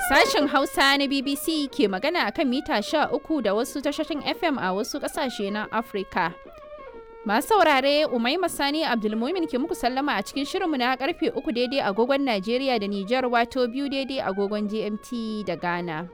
Sashen Hausa na BBC ke magana akan mita 13 da wasu tashoshin FM a wasu ƙasashe na Afirka. Masu saurare Umaima Sani Abdulmumin ke muku sallama a cikin shirinmu na karfe 3 daidai agogon Najeriya da Nijar wato biyu daidai agogon GMT da Ghana.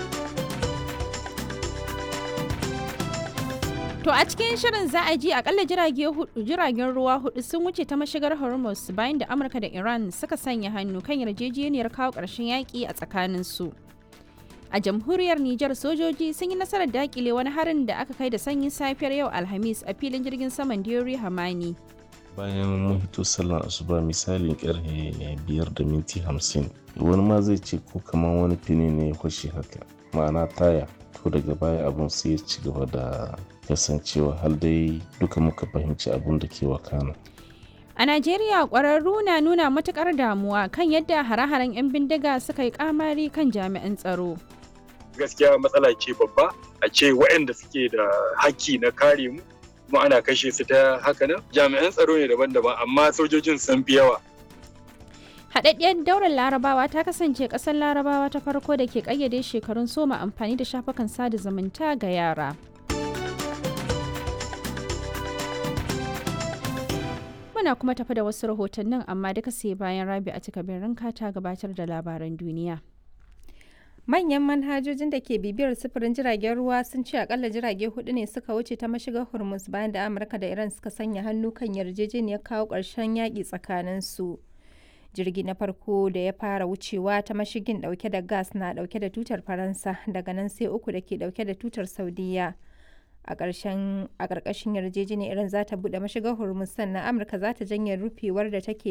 To a cikin shirin za a ji akalla jiragen ruwa hudu sun wuce ta mashigar Hormuz bayan da Amurka da Iran suka sanya hannu kan yarjejeniyar kawo ƙarshen yaƙi a tsakaninsu. A jamhuriyar Nijar sojoji sun yi nasarar dakile wani harin da aka kai da sanyin safiyar yau Alhamis a filin jirgin saman Diori Hamani. Bayan mun hito sallar asuba misalin karfe biyar da minti hamsin wani ma zai ce ko kamar wani fini ne ya kwashe haka ma'ana taya to daga baya abun sai ya ci gaba da kasancewa har dai duka muka fahimci abun da ke wakana. A Najeriya ƙwararru na nuna matuƙar damuwa kan yadda hare-haren 'yan bindiga suka yi kamari kan jami'an tsaro. Gaskiya matsala ce babba a ce waɗanda suke da haƙƙi na kare mu kuma ana kashe su ta haka nan jami'an tsaro ne daban-daban amma sojojin sun fi yawa. Haɗaɗɗiyar daular larabawa ta kasance ƙasar larabawa ta farko da ke ƙayyade shekarun soma amfani da shafukan sada zumunta ga yara. Muna kuma tafi da wasu rahotannin amma duka sai bayan rabi a cika ranka ta gabatar da labaran duniya. Manyan manhajojin da ke bibiyar sufurin jiragen ruwa sun ce akalla jirage hudu ne suka wuce ta mashigar Hormuz bayan da Amurka da Iran suka sanya hannu kan yarjejeniyar kawo ƙarshen yaƙi tsakanin su. Jirgi na farko da ya fara wucewa ta mashigin ɗauke da gas na ɗauke da tutar Faransa daga nan sai uku da ke ɗauke da tutar Saudiya. a ƙarƙashin yarjejeniyar iran za ta buɗe mashigar hormuz sannan amurka za ta janye rufewar da take